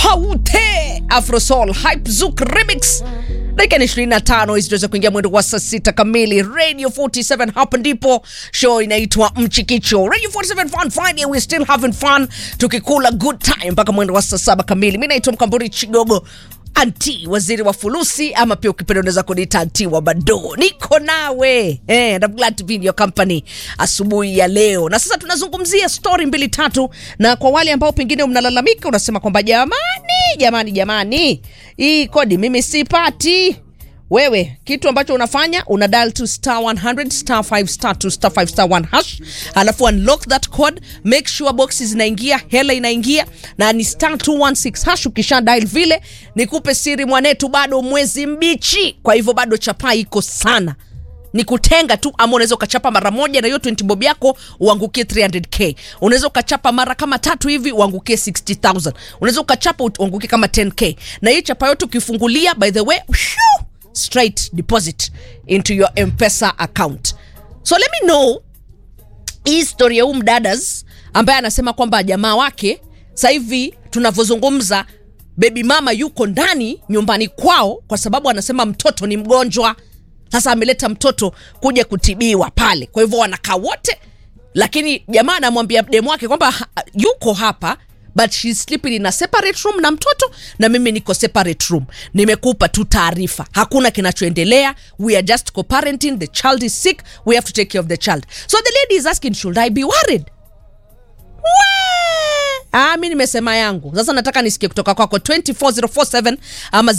haute afrosol hype zouk remix dakika ni 25 hizi tuweza kuingia mwendo wa saa sita kamili radio 47 hapa ndipo show inaitwa mchikicho radio 47 fun friday we still having fun tukikula good time mpaka mwendo wa saa saba kamili mi naitwa mkamburi chigogo anti waziri wa fulusi ama pia ukipenda unaweza kuniita anti wa bado niko nawe eh, and I'm glad to be in your company asubuhi ya leo na sasa tunazungumzia story mbili tatu na kwa wale ambao pengine mnalalamika unasema kwamba jamani jamani jamani hii kodi mimi sipati wewe kitu ambacho unafanya una dial to star 100 star 5 star 2 star 5 star 1 hash alafu unlock that code make sure boxes zinaingia hela inaingia na ni star 216 hash ukisha dial vile nikupe siri mwanetu bado mwezi mbichi kwa hivyo bado chapa iko sana ni kutenga tu ama unaweza ukachapa mara moja na hiyo 20 bob yako uangukie 300k unaweza ukachapa mara kama tatu hivi uangukie 60000 unaweza ukachapa uangukie kama 10k na hii chapa yote ukifungulia by the way shoo, straight deposit into your mpesa account so let me know hii story ya huu mdadas ambaye anasema kwamba jamaa wake sasa hivi tunavyozungumza bebi mama yuko ndani nyumbani kwao kwa sababu anasema mtoto ni mgonjwa sasa ameleta mtoto kuja kutibiwa pale kwa hivyo wanakaa wote lakini jamaa anamwambia demu wake kwamba ha- yuko hapa but she's sleeping in a separate room na mtoto na mimi niko separate room nimekupa tu taarifa hakuna kinachoendelea we are just co-parenting the child is sick we have to take care of the child so the lady is asking should i be worried Wee! Ah, mi nimesema yangu sasa nataka nisikie kutoka kwako 24047 ama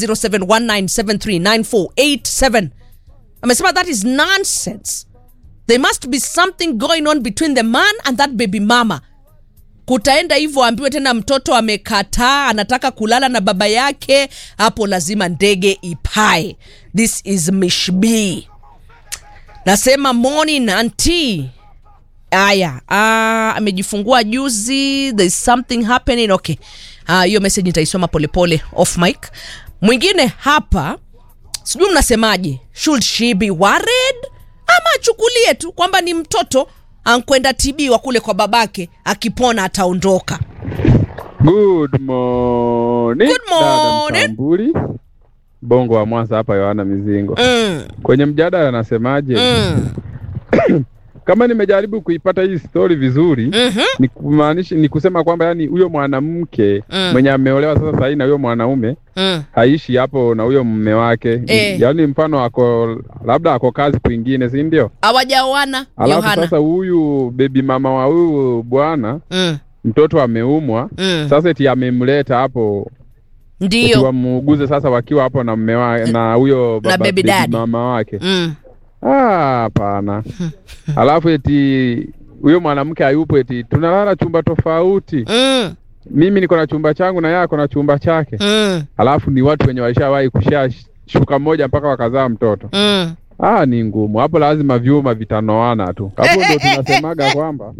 0719739487 amesema that is nonsense there must be something going on between the man and that baby mama kutaenda hivyo ambiwe tena mtoto amekataa anataka kulala na baba yake hapo lazima ndege ipae this is mishbi nasema morning anti aya ah, amejifungua juzi there is something happening okay Ah, hiyo message nitaisoma polepole off mic mwingine hapa sijui mnasemaje should she be worried ama achukulie tu kwamba ni mtoto ankwenda tibiwa kule kwa babake akipona ataondoka Good morning. Good morning. Dada Mtambuli. Bongo wa Mwanza hapa Yohana Mizingo. mm, Kwenye mjadala anasemaje? mm, Kama nimejaribu kuipata hii story vizuri, mhm, ni kumaanisha ni kusema kwamba yani huyo mwanamke Mm. mwenye ameolewa sasa sahi na huyo mwanaume mm. haishi hapo na huyo mume wake. Eh. Yaani mfano ako labda ako kazi kwingine, si ndio? hawajaoana Alafu yohana sasa huyu bebi mama wa huyu bwana mm, mtoto ameumwa, mm. sasa eti amemleta hapo eti ndiyo wamuuguze sasa wakiwa hapo na mme wa, na huyo baba baby baby daddy. mama wake. mm. Ah, hapana. Alafu eti huyo mwanamke hayupo, eti tunalala chumba tofauti. Mm. Mimi niko na chumba changu na yeye ako na chumba chake. Mm. Alafu ni watu wenye walishawahi kushashuka mmoja mpaka wakazaa mtoto. Mm. Ah, ni ngumu hapo, lazima vyuma vitanoana tu. Hapo ndo tunasemaga kwamba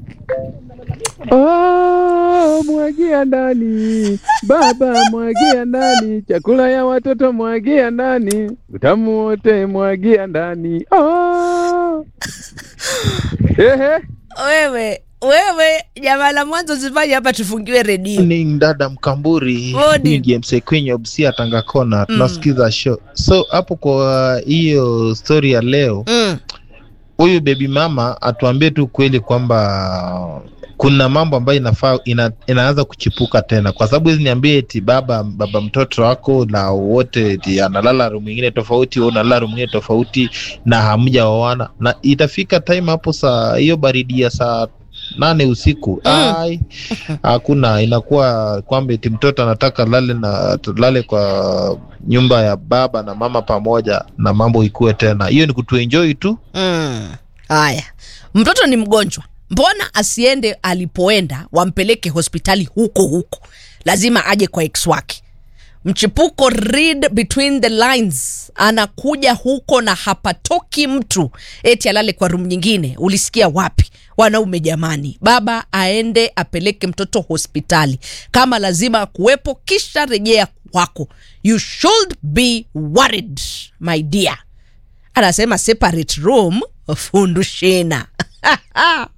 Oh, mwagia ndani baba, mwagia ndani chakula ya watoto, mwagia ndani utamu wote, mwagia ndani oh. Ehe, wewe wewe jamaa la mwanzo zifanye hapa tufungiwe redio Morning, dada Mkamburi Morning. ni James Ekwenye Obsia Tanga Kona, tunasikiza show. So hapo kwa hiyo story ya leo, mm. huyu baby mama atuambie tu kweli kwamba kuna mambo ambayo inafaa ina, inaanza kuchipuka tena, kwa sababu hizi niambie eti baba baba mtoto wako na wote eti analala room nyingine tofauti, wewe unalala room nyingine tofauti na hamjaoana, na itafika time hapo saa hiyo baridi ya saa nane usiku Mm. ai hakuna inakuwa kwamba eti mtoto anataka lale na lale kwa nyumba ya baba na mama pamoja na mambo ikuwe tena hiyo ni kutuenjoy tu Mm. haya mtoto ni mgonjwa mbona asiende alipoenda wampeleke hospitali huko huko lazima aje kwa ex wake mchipuko read between the lines anakuja huko na hapatoki mtu eti alale kwa rum nyingine ulisikia wapi wanaume jamani baba aende apeleke mtoto hospitali kama lazima kuwepo kisha rejea kwako you should be worried my dear anasema separate room fundushina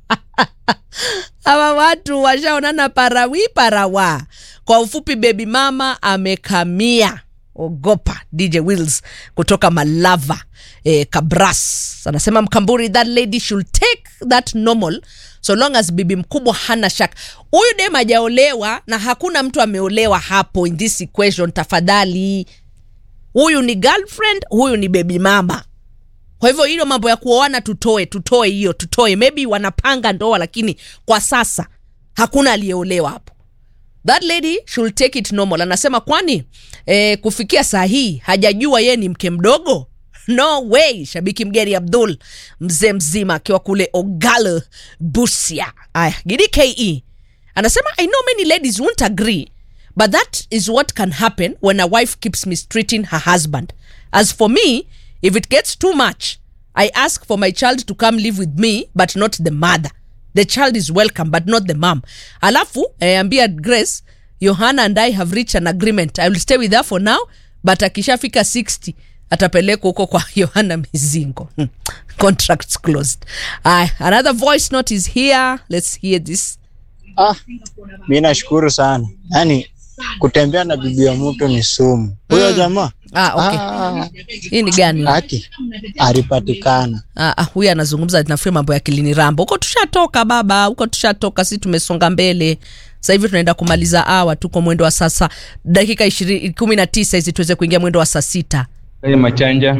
hawa watu washaonana parawi parawa kwa ufupi bebi mama amekamia ogopa dj wills kutoka malava eh, kabras anasema mkamburi that lady should take that normal so long as bibi mkubwa hana shaka huyu dem hajaolewa na hakuna mtu ameolewa hapo in this equation tafadhali huyu ni girlfriend huyu ni bebi mama kwa hivyo hilo mambo ya kuoana tutoe tutoe hiyo tutoe maybe wanapanga ndoa lakini kwa sasa hakuna aliyeolewa hapo that lady should take it normal anasema kwani eh, kufikia saa hii hajajua yeye ni mke mdogo no way shabiki mgeri abdul mzee mzima akiwa kule ogal busia aya gidi ke anasema i know many ladies won't agree but that is what can happen when a wife keeps mistreating her husband as for me if it gets too much i ask for my child to come live with me but not the mother the child is welcome but not the mom alafu eh, ambia grace yohana and i have reached an agreement i will stay with her for now but akishafika 60 atapelekwa huko kwa yohana mizingo Hmm. contracts closed Aya, another voice note is here let's hear this Ah, mi nashukuru sana. Yaani kutembea na bibi ya mtu ni sumu. Huyo jamaa ah, okay. ah, hii ni gani haki alipatikana. Ah, ah, huyu anazungumza nafikiri mambo ya kilini rambo huko tushatoka baba huko tushatoka si tumesonga mbele sasa hivi tunaenda kumaliza awa tuko mwendo wa sasa dakika ishirini kumi na tisa hizi tuweze kuingia mwendo wa saa sita Kwenye machanja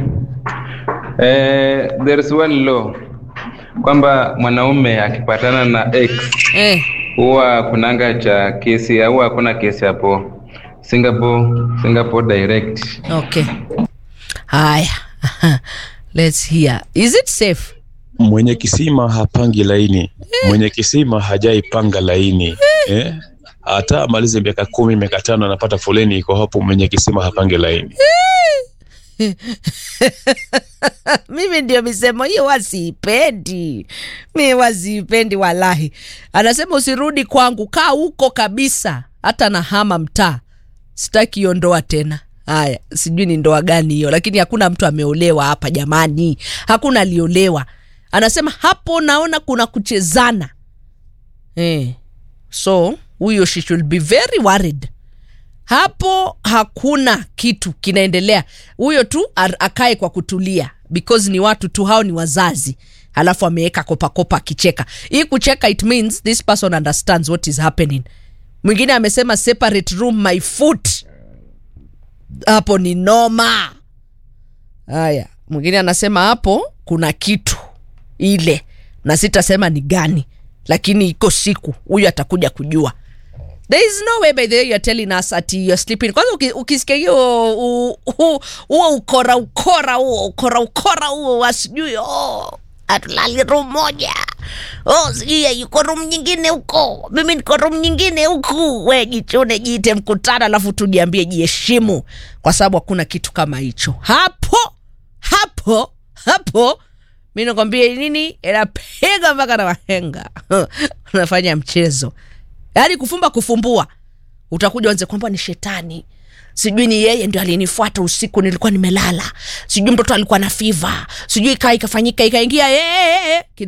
eh, there is one law kwamba mwanaume akipatana na ex eh, huwa kunanga cha kesi au hakuna kesi hapo Singapore, Singapore direct. okay haya let's hear is it safe mwenye kisima hapangi laini mwenye kisima hajaipanga laini eh? hata amalize miaka kumi miaka tano anapata foleni iko hapo mwenye kisima hapangi laini mimi ndio misemo hiyo wasiipendi mi wasiipendi walahi anasema usirudi kwangu kaa huko kabisa hata na hama mtaa sitaki hiyo ndoa tena haya sijui ni ndoa gani hiyo lakini hakuna mtu ameolewa hapa jamani hakuna aliolewa anasema hapo naona kuna kuchezana eh. so huyo she should be very worried hapo hakuna kitu kinaendelea huyo tu ar- akae kwa kutulia because ni watu tu hao ni wazazi alafu ameweka kopakopa akicheka hii kucheka it means this person understands what is happening mwingine amesema separate room my foot hapo ni noma haya mwingine anasema hapo kuna kitu ile na sitasema ni gani lakini iko siku huyu atakuja kujua there is no way by the way you're telling us ati you're sleeping kwanza uki- ukisikia hiyo u- u- huo ukora ukora huo ukora ukora huo wasijui oh, atulali room moja oh sijui yuko room nyingine huko mimi niko room nyingine huku we jichune jiite mkutano alafu tujiambie jiheshimu kwa sababu hakuna kitu kama hicho hapo hapo hapo mi nakwambia nini inapiga mpaka na wahenga unafanya mchezo yaani kufumba kufumbua utakuja uanze kwamba ni shetani sijui ni yeye ndio alinifuata usiku nilikuwa nimelala sijui mtoto alikuwa na fiva sijui kaa ikafanyika ikaingia yeye